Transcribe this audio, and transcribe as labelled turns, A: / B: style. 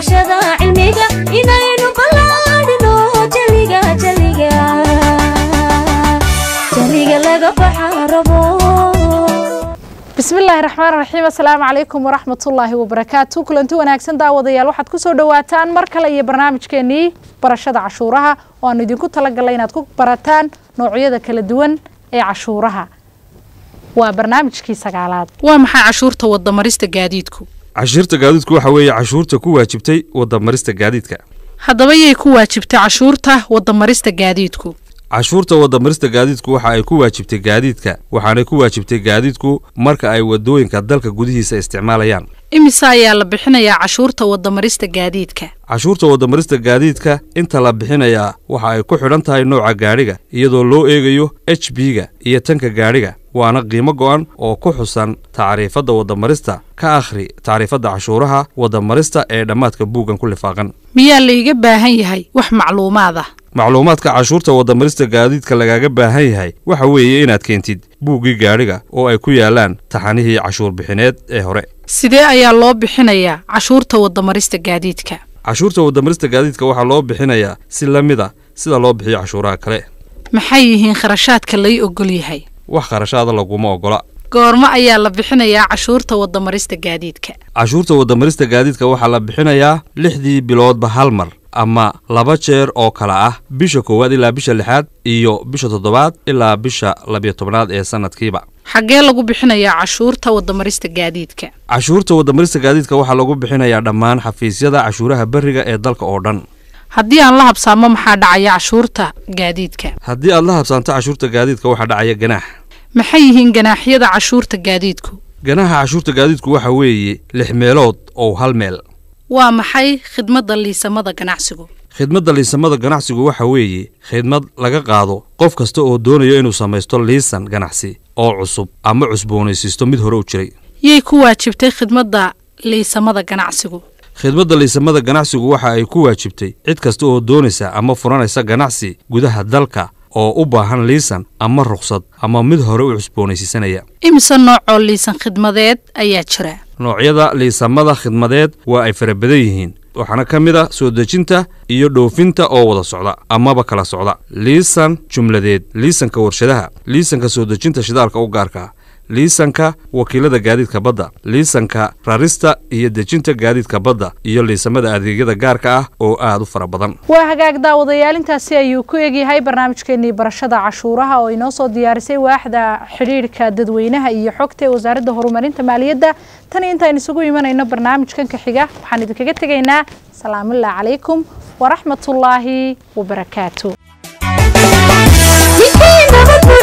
A: barashada cilmiga inaynu ballaadhino jaliga jaliga jaliga laga baxa rabo
B: bismillaahi raxmaan raxiim assalaamu calaykum waraxmatullaahi wabarakaatu kulanti wanaagsan daawadayaal waxaad kusoo dhawaataan mar kale iyo barnaamijkeenii barashada cashuuraha oo aanu idinku talagalay inaad ku barataan noocyada kala duwan ee cashuuraha waa barnaamijkii sagaalaad waa maxay cashuurta wadamarista gaadiidku
C: cashuurta gaadiidku waxa weeye cashuurta ku waajibtay wadamarista gaadiidka
B: haddaba yay ku waajibtay cashuurta wadamarista gaadiidku
C: cashuurta wadamarista gaadiidku waxa ay ku waajibtay gaadiidka waxaanay ku waajibtay gaadiidku marka ay wadooyinka dalka gudihiisa isticmaalayaan
B: imise ayaa la bixinayaa cashuurta wadamarista gaadiidka
C: cashuurta wadamarista gaadiidka inta la bixinayaa waxa ay ku xidhan tahay nooca gaadhiga iyadoo loo eegayo h b-ga iyo tanka gaadhiga waana qiimo go'an oo ku xusan tacriifadda wadamarista ka akhri tacriifadda cashuuraha wadamarista ee dhammaadka buuggan ku lifaaqan
B: miyaa laiga baahan yahay wax macluumaad ah
C: macluumaadka cashuurta wadamarista gaadiidka lagaaga baahan yahay waxa weeye inaad keentid buuggii gaadhiga oo ay ku yaalaan taxanihii cashuur bixineed ee hore
B: sidee ayaa loo bixinayaa cashuurta wadamarista gaadiidka
C: cashuurta wadamarista gaadiidka waxaa loo bixinayaa si la mid a sida loo bixiyo cashuuraha kale
B: maxay yihiin kharashaadka lay ogol yahay
C: wax kharashaada laguma ogola
B: goormo ayaa la bixinayaa cashuurta wadamarista gaadiidka
C: cashuurta wadamarista gaadiidka waxaa la bixinayaa lixdii biloodba hal mar ama laba jeer oo kala ah bisha koowaad ilaa bisha lixaad iyo bisha toddobaad ilaa bisha labiyo tobnaad ee sanadkiiba
B: xaggee lagu bixinayaa cashuurta wadamarista gaadiidka
C: cashuurta wadamarista gaadiidka waxaa lagu bixinayaa dhammaan xafiisyada cashuuraha beriga ee dalka oo dhan
B: haddii aan la habsaamo maxaa dhacaya cashuurta gaadiidka
C: haddii aad la habsaanto cashuurta gaadiidka waxaa dhacaya ganaax
B: maxay yihiin ganaaxyada cashuurta gaadiidku
C: ganaaxa cashuurta gaadiidku waxa weeye lix meelood oo hal meel
B: waa maxay khidmadda liisamada ganacsigu
C: khidmadda liisamada ganacsigu waxa weeye khidmad laga qaado qof kasta oo doonaya inuu samaysto liisan ganacsi oo cusub ama cusboonaysiisto mid hore u jiray
B: yay ku waajibtay khidmadda liisamada ganacsigu
C: khidmadda liisamada ganacsigu waxa ay ku waajibtay cid kasta oo doonaysa ama furanaysa ganacsi gudaha dalka oo u baahan liisan ama rukhsad ama mid hore u cusboonaysiisanaya
B: imise noocoo liisan khidmadeed ayaa jira
C: noocyada liisamada khidmadeed waa ay fara badan yihiin waxaana ka mid a soo dejinta iyo dhoofinta oo wada socda amaba kala socda liisan jumladeed liisanka warshadaha liisanka soo dejinta shidaalka u gaarka liisanka wakiilada gaadiidka badda liisanka rarista iyo dejinta gaadiidka badda iyo liisamada adeegyada gaarka ah oo aad u fara badan
B: waa hagaag daawadayaal intaasi ayuu ku egyahay barnaamijkeenii barashada cashuuraha oo inoo soo diyaarisay waaxda xidhiidhka dadweynaha iyo xogta ee wasaaradda horumarinta maaliyadda tan intaan isugu imanayno barnaamijkan ka xiga waxaan idinkaga tegaynaa salaamullahi calaykum waraxmatullaahi wabarakaatu
A: Midkii nabad